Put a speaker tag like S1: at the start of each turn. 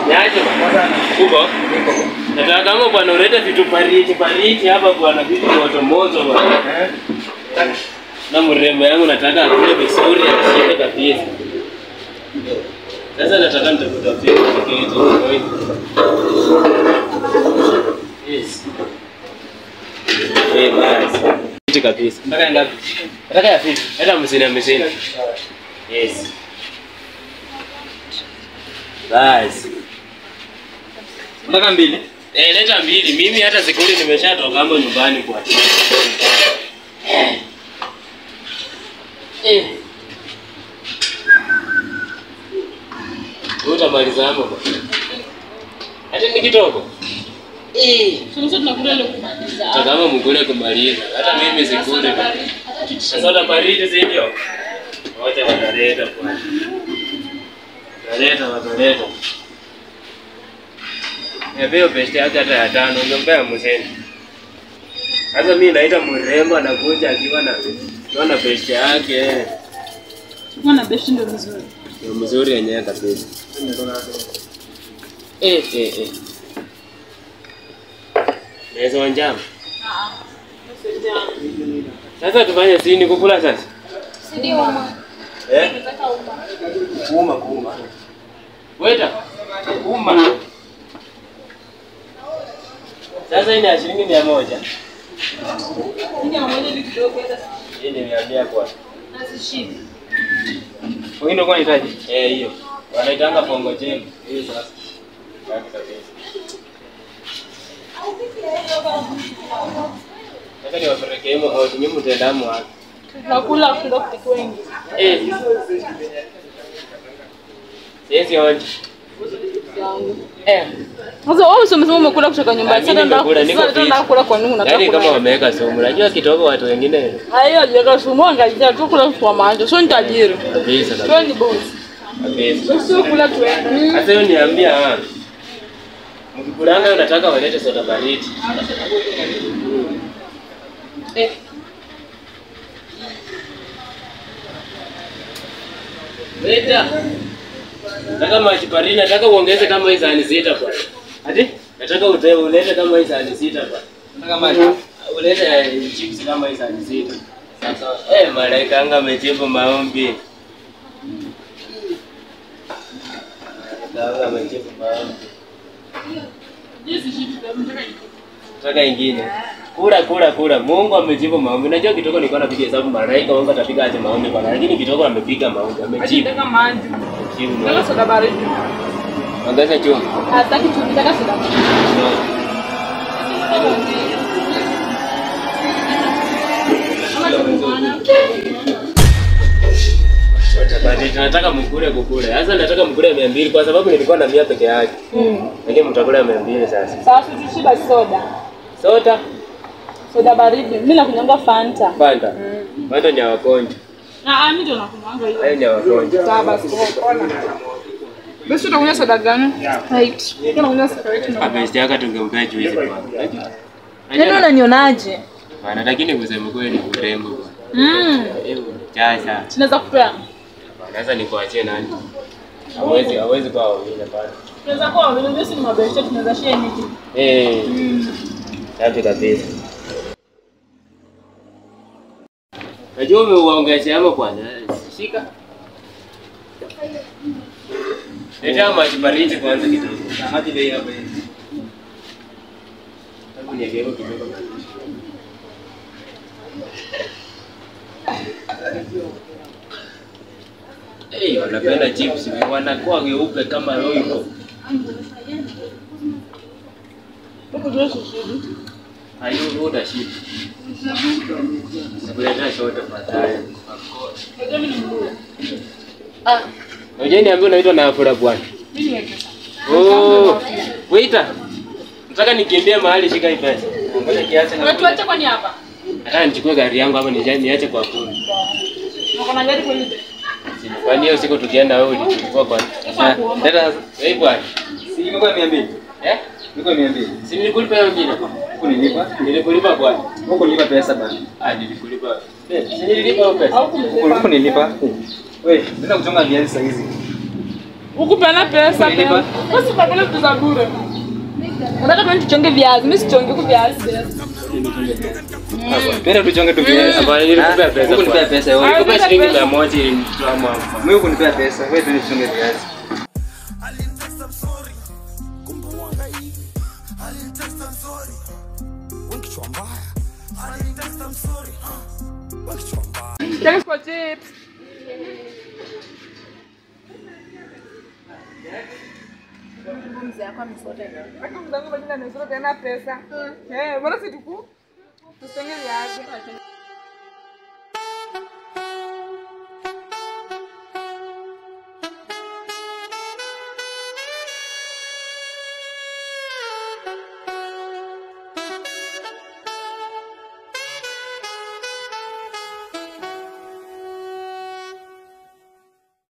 S1: Niaje bwana? Uko? Nataka kama bwana ulete vitu pariti pariti hapa bwana, vitu moto moto bwana. Na mrembo yangu nataka akule vizuri ashibe kabisa. Sasa nataka nitakutafutia kitu kwa hiyo. Yes. Eh, basi. Kitu kabisa. Nataka ngapi? Nataka ya fiti. Hata hamsini hamsini. Yes. Basi.
S2: Mpaka mbili.
S1: Eh, leta mbili. Mimi hata sikuli nimeshatoka hapo nyumbani kwa. Eh. Utamaliza hapo bwana. Hata ni kitoko. Eh.
S3: Sasa tunakula ile kumaliza.
S1: Takama mkule kumaliza. Hata mimi sikuli. Sasa ula baridi si ndio? Wote wataleta bwana. Wataleta, wataleta. Niambie peste yake hata ya tano, ungempea mseni. Sasa mimi naita mrembo anakuja akiwa na naona peste yake.
S3: Mwana besti ndio mzuri.
S1: Ndio mzuri yenyewe kabisa. Eh eh eh. Naweza wanjama. Sasa tufanye sini kukula sasa? Eh? Kuuma kuuma. Weta. Kuuma. Sasa hii ni ya shilingi mia moja. Hii ni mia mia kwa.
S2: Wengine kwa unahitaji.
S1: Eh, hiyo. Wanaitanga pongo jemu. Hiyo sasa. Safi kabisa. Sasa ni wapeleke himo hoti, nyinyi mtendamu wapi?
S3: Tunakula kidogo kwa wengi.
S1: Eh. Sisi onje. Eh.
S3: Sasa wewe sio umesema umekula kutoka nyumbani.
S1: Ah, mimi
S3: Sasa ndio
S1: nimekula, niko
S3: sasa ndio
S1: fit.
S3: kula kwa nini unataka
S1: Yaani kama
S3: kula?
S1: wameweka sumu. Unajua kidogo watu wengine
S3: Hayo jiweka sumu angalia tu kula kwa macho. Sio ni tajiri.
S1: kabisa
S3: Sio
S1: kabisa.
S3: ni boss.
S1: kabisa.
S3: Sio kula tuende.
S1: Sasa hiyo niambia ah. Mkikulanga unataka walete soda baridi.
S3: Eh.
S1: Leta. Nataka maji baridi, nataka uongeze kama hizo sahani sita bwana. Ati? Nataka ute ulete kama hizo sahani sita bwana.
S2: Nataka maji.
S1: Ulete eh, chips kama hizo sahani sita. Sasa eh, malaika anga amejibu maombi. Malaika anga amejibu maombi. Nataka ingine. Kula kula kula. Mungu amejibu maombi. Unajua kitoko nilikuwa napiga hesabu malaika wangu atapiga aje maombi bwana. Lakini kitoko amepiga maombi. Amejibu.
S3: Nataka maji.
S1: Amejibu
S3: Nataka
S1: maombi.
S3: soda baridi.
S1: Ongeza chumvi.
S3: Hataki tu nataka soda baridi.
S1: Watabadili. Nataka mkule kukule. Sasa nataka mkule mia mbili kwa sababu nilikuwa na mia peke yake. Lakini mtakula mia mbili sasa.
S3: Sasa tushiba soda.
S1: Soda,
S3: Soda baridi. Mimi nakunyanga Fanta.
S1: Fanta. Fanta ni ya wagonjwa.
S3: Ah, ah, mimi ndio nakunywanga hiyo.
S1: Hayo ni ya wagonjwa.
S3: Sawa basi. Basi utakunywa soda gani? Right. Unakunywa Sprite na.
S1: Abesti yake tungempea juice bwana.
S3: Yaani unanionaje?
S1: Bwana, lakini kusema kweli ni urembo bwana.
S3: Mm.
S1: Hebu sasa.
S3: Tunaweza kupea.
S1: Bwana, Sasa nikuachie nani? Hawezi hawezi kwa wengine bwana.
S3: Tunaweza kuwa wawili ndio si ni mabeshte tunaweza share niki.
S1: Eh. Safi kabisa. Najua umeuongezea hapo kwanza. Shika. Leta maji baridi kwanza kidogo.
S2: Maji bei hapa hivi.
S1: Hebu niegeuke kidogo. Hey, wanapenda chips, wanakuwa weupe kama roiko.
S3: Huko ndio sisi.
S1: Hayo utashiba. Sikuletea shoto baadaye.
S3: Ndio mimi ni mluu.
S1: Ah, unajua niambia unaitwa na afura bwana.
S3: Mimi ni
S1: Oh, waiter. Nataka nikimbie mahali shika hii pesa. Ngoja kiasi na.
S3: Unatuacha kwani hapa?
S1: Nataka nichukue gari yangu hapa nije niache kwa kuni.
S3: Uko na gari kweli?
S1: Kwani hiyo siku tukienda wewe ulikuwa kwa. Ah, Dada, wewe bwana.
S2: Si imekuwa 200.
S1: Eh?
S2: Imekuwa 200.
S1: Si nilikulipa hiyo nyingine?
S2: Huko nilipa.
S1: Nilikulipa bwana.
S2: Huko nilipa pesa bana.
S1: Ah, nilikulipa. Eh, si nililipa hiyo pesa.
S3: Au
S2: Huko
S3: kumlipa?
S2: huko nilipa. Wewe, nenda kuchonga viazi saa hizi.
S3: Ukupeana pesa
S2: Ulinipa?
S3: pia. Basi utakula vitu za bure. Unataka tuende tuchonge viazi, mimi sichonge huku viazi.
S2: Twende tuchonge tu viazi.
S1: Hapana, nilikupea
S2: Ah,
S1: pesa
S2: hukunipea
S1: bwana.
S2: pesa wewe.
S3: Ah,
S1: Kwa
S3: Pesa,
S1: shilingi
S3: pesa.
S1: mia moja ilinitoa hapa.
S2: Mimi hukunipea pesa. Wewe twende tuchonge viazi.
S3: Thanks for chips. Hata mzangu bado anasema tena pesa. Eh, bora si tuku. Tuchonge viazi.